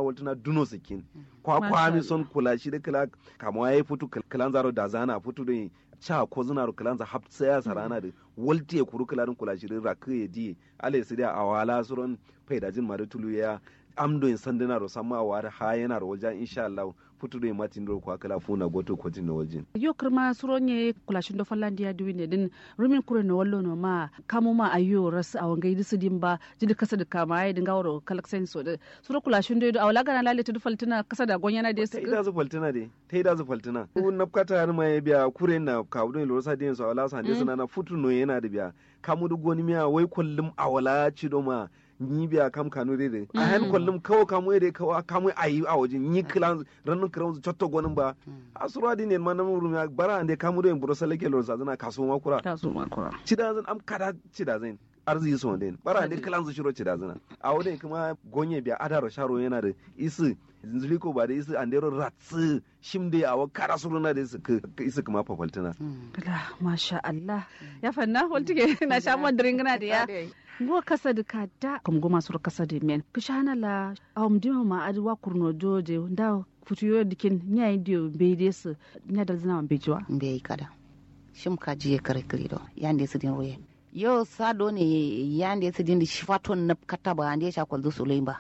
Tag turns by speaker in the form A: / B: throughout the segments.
A: waltuna duno sikin kwa kwa mi son kula shi da kala kama yayi futu kalan zaro da zana futu da cha ko zuna ro kalan za hapsa ya sarana da walti ya kuru kalan kula shi da rakı ya di ale su da awala suron faidajin mare tulu ya amdo in sandana ro samma wa ha yana ro wajen insha Allah futu da matin ro kwa kala funa goto ko tin wajen
B: yo kirma suronye kulashin do fallandiya duwine din rumin kure no wallo no ma kamu ma ayo ras a wangai disu dimba jidi kasa da kama ai dinga woro kalaksen so da suro kulashin do awala gana lalle tudu faltina kasa da gonya na de su
A: ta ida zu faltina de ta ida zu faltina ku napkata har ma ya biya kure na kawdo lo sa din so awala sa de suna na futu no yana da biya kamu du goni miya wai kullum awala ci do ma ni biya kam kanu de de a han kullum kawo kamu de kawo kamu ayi a wajen ni kilan ranun kiran chotto gonin ba asura din ne ma na muru ya bara ande kamu de buro salake lo sa zana kaso makura
B: kaso makura
A: ci da zan am kada ci da zan arziki so den bara ande kilan su shiro ci da zana a wode kuma gonye biya adaro sharo yana da isi zinzuli ko ba da isi andero ratsi shimde a wa kara suruna da isi isi kuma fafaltina
B: Bala, masha Allah ya fanna waltige na sha madirin gana da ya ngo kasa da kada kom goma sur kasa da men kishana la awum dima ma adwa kurno joje nda futuyo dikin nyai dio bedes nya dal zina be jwa
C: mbe kada shim ka jiye kare kare do yande su din roye yo sado ne yande su din shifaton nap kata ba ande sha kwalzo sulemba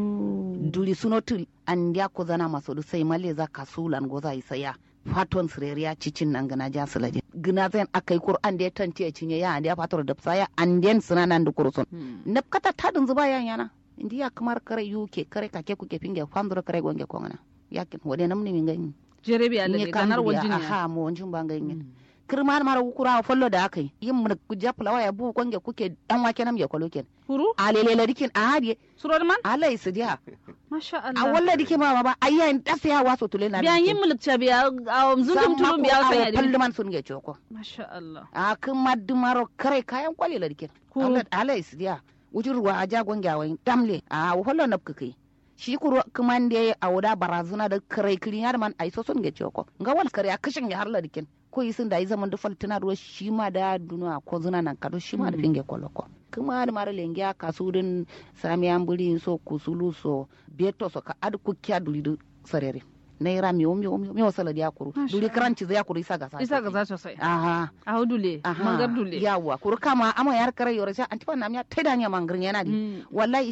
C: duri sunotu an ya ko zana maso du sai male za kasulan goza isaya faton sireriya cicin nan gana ja sulaje gina zan akai qur'an da ya tante cinye ya an ya fator da saya an den sunanan da kursun nap kata tadin zuba yan yana indiya kamar kare yuke kare kake kuke finge fandura kare gonge kongana yakin wade namni min gani
B: jerebi ala
C: nye
B: de
C: kan
B: ganar
C: biya
B: wajin ya
C: aha mo wanjin banga yin kirma mara kura follo da akai yin mun ku japla waya bu konge kuke dan wake nam ya kwalo ken
B: huru
C: alele la dikin a hadiye
B: suro man
C: alai su dia
B: masha
C: a
B: Allah
C: walla dike ma ba ayyan dafa ya waso tule na
B: biyan yin mulkta biya awum zundum tulum biya
C: sai
B: sai ya
C: pallu man sun ge choko
B: masha Allah
C: a kin maddu maro kare kayan kwale la dikin
B: Kuru.
C: alai su dia wujin ruwa a jagon gyawan tamle a hollo nap kai shi kuro kumande a wuda barazuna da kare kirin yar man ai so sun ge choko nga wal kare a kashin ya harla dikin ko isin da yi zaman da faltina ruwa shi ma da duna ko zuna nan kado shi ma da finge koloko kuma da mara lengi a kasudin sami an buri so kusulu so beto so ka ad kukya duli du sarere naira miyo miyo miyo miyo sala ya kuru
B: Masha
C: duli karanci zai kuru isa ga sa
B: isa ga za sosai
C: aha
B: a hudule
C: aha
B: mangar dule
C: yawa kuru kama ama yar kare yore sa antipa namya taida nya mangrin yana di
B: Mm.
C: wallahi